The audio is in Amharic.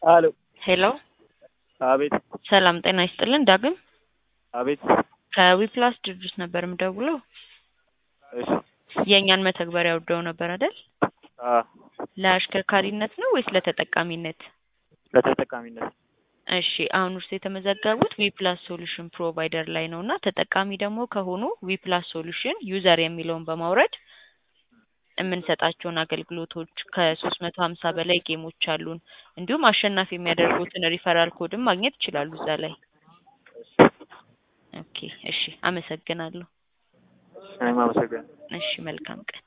አሎ ሄሎ አቤት ሰላም ጤና ይስጥልን ዳግም አቤት ከዊፕላስ ድርጅት ነበር የምደውለው እሺ የእኛን መተግበሪያ ወደው ነበር አይደል አ ለአሽከርካሪነት ነው ወይስ ለተጠቃሚነት ለተጠቃሚነት እሺ አሁን እርስ የተመዘገቡት ዊፕላስ ሶሉሽን ፕሮቫይደር ላይ ነው እና ተጠቃሚ ደግሞ ከሆኑ ዊፕላስ ሶሉሽን ዩዘር የሚለውን በማውረድ የምንሰጣቸውን አገልግሎቶች ከሶስት መቶ ሀምሳ በላይ ጌሞች አሉን እንዲሁም አሸናፊ የሚያደርጉትን ሪፈራል ኮድም ማግኘት ይችላሉ እዛ ላይ ኦኬ እሺ አመሰግናለሁ እኔም አመሰግናለሁ እሺ መልካም ቀን